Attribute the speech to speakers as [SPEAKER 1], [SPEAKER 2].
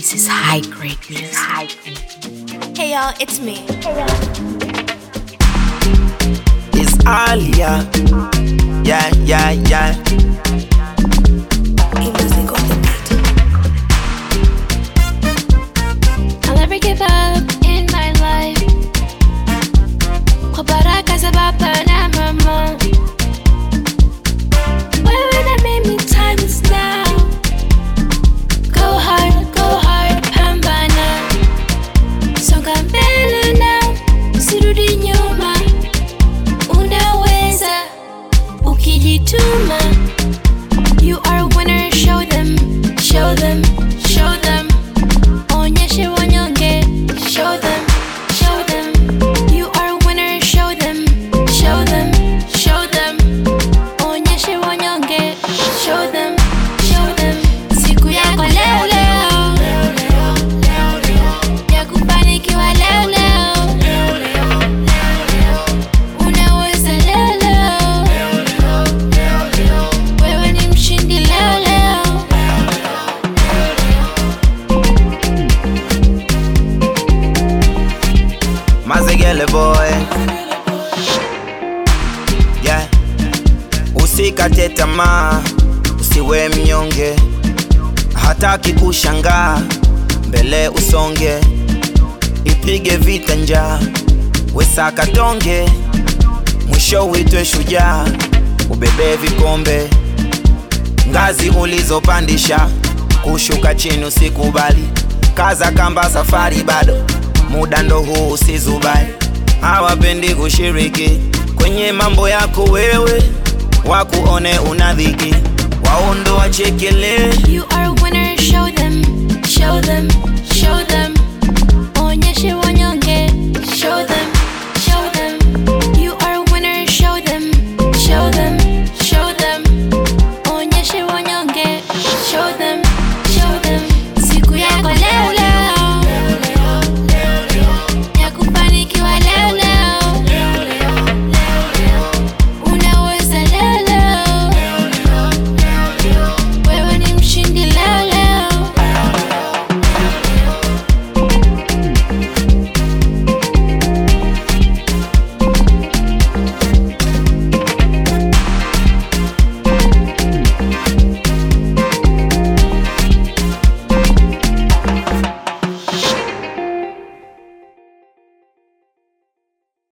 [SPEAKER 1] This is high grade music. High grade.
[SPEAKER 2] Hey y'all, it's me.
[SPEAKER 3] It's Alia. Yeah, yeah, yeah.
[SPEAKER 2] E-music on the beat.
[SPEAKER 4] I'll never give up in my life. Kwa baraka za baba na mama. Wewe na mimi time is now. Go hard, go hard, pambana. Songa mbele now, usirudi nyuma. Unaweza ukijituma. You are a winner, show them, show them, show them. Onyeshe wanyonge, show them, show them. You are a winner, show them, show them, show them. Onyeshe wanyonge, show them, show them. Siku yako leo leo, ya kufanikiwa leo leo. Unaweza leo leo, wewe ni mshindi leo leo.
[SPEAKER 3] Mazegele boy. Yeah. Usikate tamaa, usiwe mnyonge, hataki kushangaa, mbele usonge, ipige vita njaa, wesaka tonge, mwisho uitwe shujaa, ubebe vikombe, ngazi ulizopandisha, kushuka chini usikubali, kaza kamba, safari bado, muda ndo huu, usizubali. Hawapendi kushiriki kwenye mambo yako wewe, wakuone unadhiki, waondo wachekelee
[SPEAKER 4] You